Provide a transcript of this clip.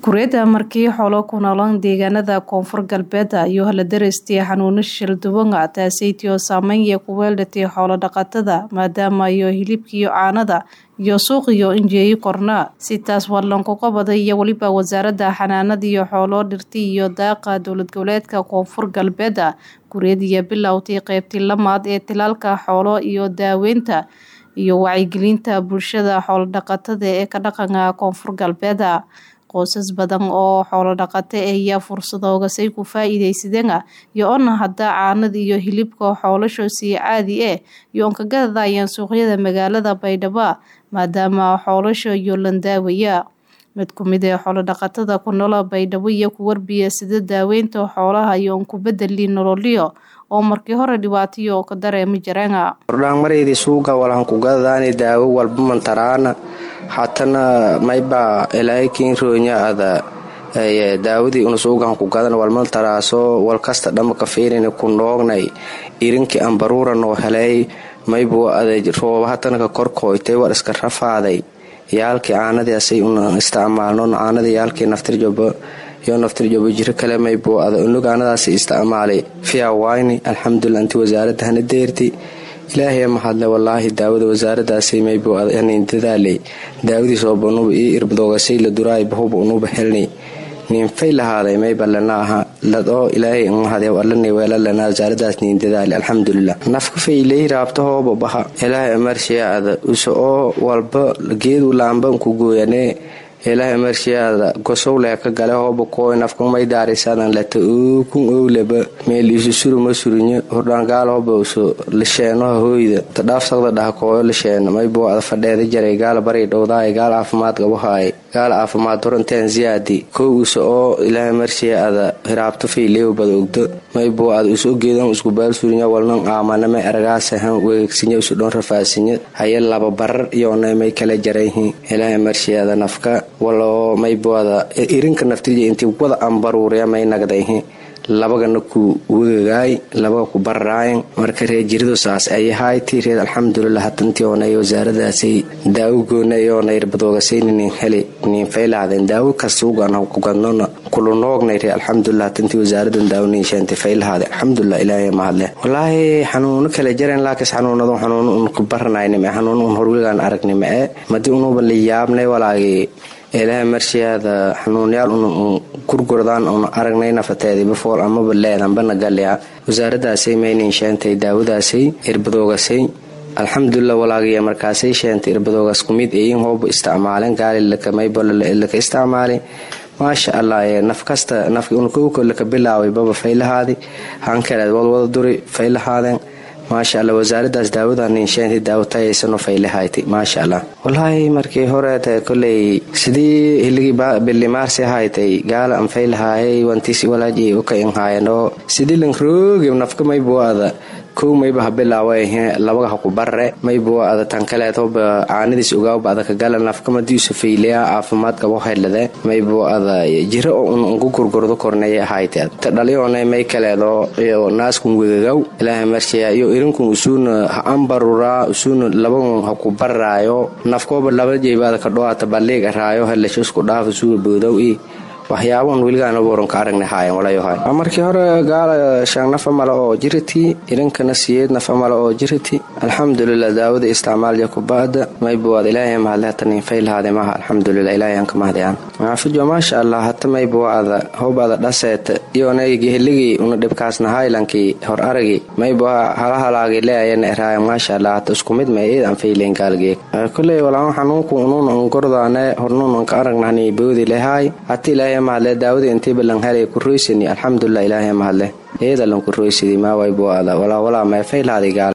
Kuuriyada markii xoolo ku noolaan deegaanada koonfur galbeed iyo la daraystay xanuuno shil duwan taasaytoo saameyn ku weelatay xoolo dhaqatada maadaama iyo hilibka iyo caanada iyo suuqiyo injeeyi korna si taas warlanku qabaday iyo weliba wasaaradda xanaanada iyo xoolo dhirta iyo daaqa dowlad goboleedka koonfur galbeed kuuriyada bilowday qaybtii lamaad ee tilaalka xoolo iyo daaweynta iyo wacyigelinta bulshada xoolo dhaqatada ee ka dhaqanka koonfur galbeed qoysas badan oo xoolo dhaqata ayaa fursadoogasay ku faa-iideysadeen iyo ona hadda caanada iyo hilibka xoolasho sii caadi eh iyo on ka gadadayaan suuqyada magaalada baydhabo maadaama xoolasho iyo landaawaya mid ku mid ee xoolo dhaqatada ku nool baydhabo iyo ku warbiya sida daaweynta xoolaha iyo on ku bedeli nololyo oo markii hore dhibaatayo ka dareemi jireen hordhaan mareydii suuga walan ku gadadaani daawo walba mantaraana hatana mayba ilaahakiin roonya ada daawadii una suugan ku gadan walmal taraaso walkasta dhamaka fiirin ku noognay irinkii ambaruura noo helay maybu ada rooba hatanaka korkooytay war iska rafaaday yaalkii caanadii asay una isticmaalno caanadii yaalkii naftirjobo iyo naftirjobo jiro kale maybu ada unug aanadaas isticmaalay fiawayni alxamdulilah inti wasaaradda hana deerti ilaahay mahadle walaahi daawada wasaaradaasay maybu hanin dadaalay daawadii sooba unuba ii irbadoogasay la duraay bahuba unuba helnay ninfay lahaaday mayba lana aha ladoo ilaahay mahadee alana weelalana wasaaradaas nin dadaali alxamdulilah nafka fayley raabtahooba baha ilaahay amarshiyaada usa oo walba geedu laamban ku gooyanee ilaahay marshiyaada gosowleh ka gale hooba kooy nafkamay daarisadan lata ookun owleba meel isu suruma surinyo hordhaangaal hooba usu lisheenoha hooyda tadhaafsaqda dhaha kooyo lisheeno maybo ada fadheeda jaray gaal baray dhowdaay gaal caafimaad gabahaay gaal caafimaad horanteen ziyaadi kow usa oo ilaahay marshiya ada hiraabto fayleew bada ogdo maybo ada usu ogeedan isku baal surinyo walnan aamanama eragaasahan weegsinya usu dhon rafaasinya haye laba barar iyoonay may kala jarayhin ilaahay marshiyaada nafka waloo mayboada irinka naftirja intii wada ambaruurya may nagdayhi labagana ku wegagaay labaga ku bararaayan marka reer jiridu saas ayahayti reer alxamdulilah hatantii oonay wasaaradaasay daawo goona iyoona irbadoogasayni nin heli nin faylahaadeen daawo kastuugan ku gadnona kulu noognay reer alxamdulilah hatantii wasaaradan daawo nin sheentay faylahaade alxamdulilah ilaahay mahadle walaahi xanuuno kala jareen laakis xanuunadu xanuun un ku baranaynim xanuun un horwegaan aragnima e madi unuba la yaabnay walaagii ilaahay marshiyaada xanuunyaal un gurgurdaan un aragnay nafateedii bafool amaba leedanbana galya wasaaradaasay maynin sheentay daawadaasay irbadoogasay alxamdulilah walaagiya markaasay sheentay irbadoogas kumid eyin hooba isticmaalen gaalilamaybolaka isticmaalay maasha allah naf kasta nafkowkolaka bilaaway baba faylahaadi hankaleed wadwada duri faylahaadeen maasha alla wasaaradaas daawadanin sheentay daawatayaysano faylahayti maasha allah walaahi markii horeeta koley sidii hiligii bilimaarsi haytay gaala an faylahaayay wantisi walaajay uka inhaayano sidii lan roogi nafka maybuada kow mayba ha bilaawahe labaga ha ku barre maybu ada tan kaleed hoba caanadiis ogaawba ada kagala nafkamadiisu fayleya caafimaad qabo haylade maybu ada jiro oo un unku gurgurdo korneeya ahayte ta dhaliyoona may kaleedo iyo naaskun wegagaw ilaahay marshiya iyo irinkun usuuna ha ambaruraa usuuna labagun ha ku barraayo nafkooba laba jeybaada ka dhowaata balliig araayo helashusku dhaaf usuga boodow i waxyaabaun weligaana waranka aragna haayan walayohay markii hore gaala shan nafa male oo jiriti irinkana siyeed nafa male oo jiriti alxamdulilah daawada isticmaalja kubaada maybuwaad ilaahay mahadle hata nin faylahaade maha alxamdulilah ilaahay aan ka mahdayaan maafijo maasha allah hata maybuwaada howbaada dhaseet iyonaygi heligii una dhibkaasna haylankii hor aragi maybuwa halahalaagi leayana eraaya maasha allah hata isku mid may eed aan fayleen gaalgeeg koley walaan xanuunku unuun un gordaane hornuun un ka aragnahni boodi lehaay hata ilaahay mahadle daawada intii balan helay ku roysani alxamdulilah ilaahay mahadle eedalan ku roysadi maawaybuada walaa walaa meefaylaadi gaal